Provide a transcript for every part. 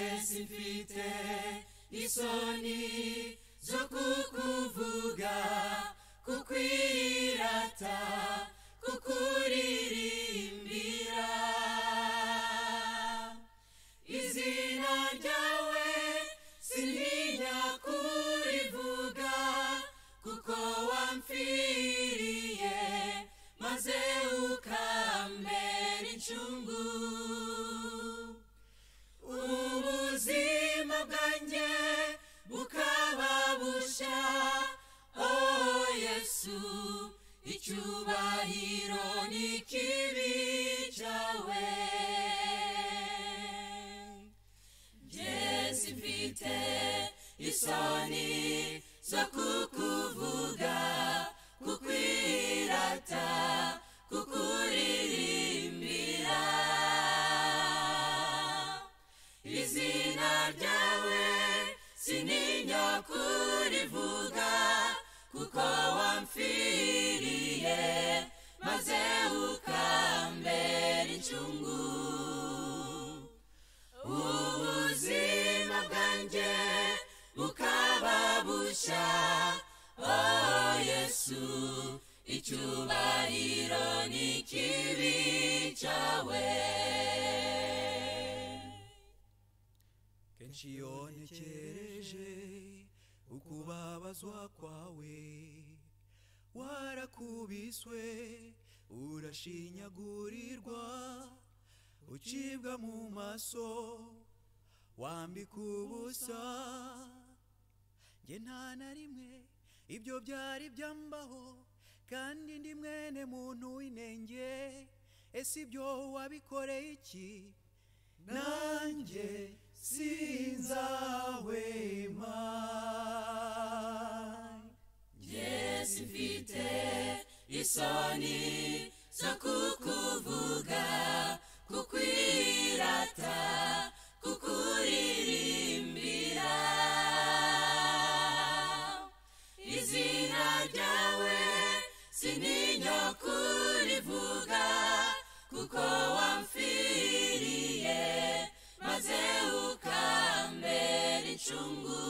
simfite isoni zo kukuvuga kukwirata kukuririmbira izina ryawe sintinya kurivuga kuko wamfiriye maze ukambera incungu ubuzima bwanjye bukaba busha oh yesu icyubahiro ni ikibi cyawe jesi mfite isoni zo kukuvuga kukwirata kukuririmbira izina ryawe sininya kurivuga kuko wamfiriye maze ukambera incungu ubuzima bwanjye bukaba busha oh yesu icyubahiro ni ikibi cyawe kenshi iyo ntekereje ukubabazwa kwawe warakubiswe urashinyagurirwa ucibwa mu maso wambika ubusa njye nta na rimwe ibyo byari byambaho kandi ndi mwene muntu w'inenge ese ibyo wabikoreye iki nanjye sinzahwema Yesu mfite isoni zo kukuvuga kukwirata kukuririmbira izina ryawe sininya kurivuga kuko wamfiriye maze ukambera incungu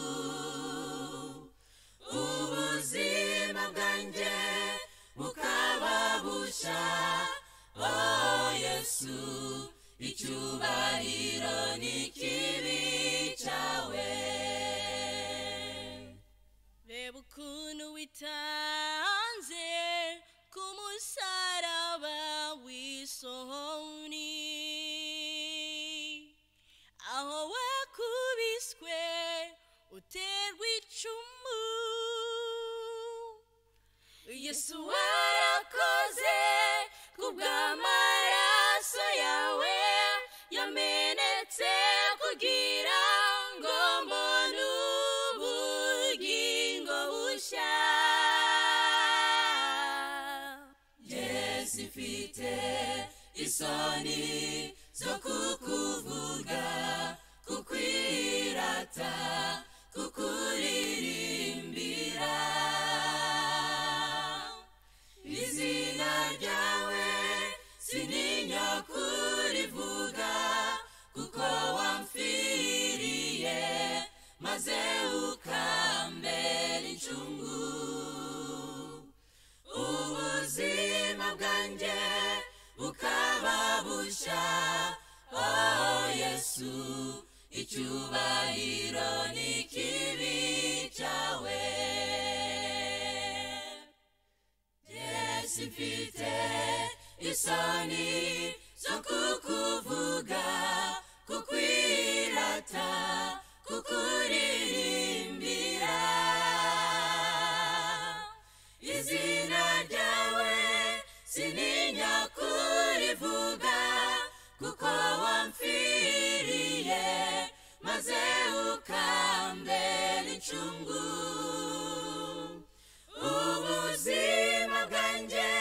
ubuzima bwanjye bukaba busha oh yesu icyubahiro ni ikibi cyawe reba ukuntu witanze ku musaraba w'isoni aho wakubiswe uterwa icumu yesu warakoze ku bw'amaraso yawe yamenetse kugira ngo mbone ubugingo bushya yesu mfite isoni zo kukuvuga kukwirata kukuririmbira izina ryawe sininya kurivuga kuko wamfiriye maze ukambera incungu ubuzima bwanjye bukaba busha oh yesu icyubahiro ni ikibi cyawe yesu mfite isoni zo kukuvuga kukwirata kukuririmbira izina ryawe sininya kurivuga kuko wamfiriye maze ukambera incungu ubuzima bwanjye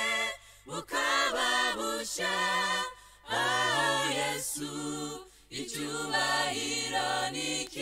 bukaba busha oh yesu icyubahiro ni iki-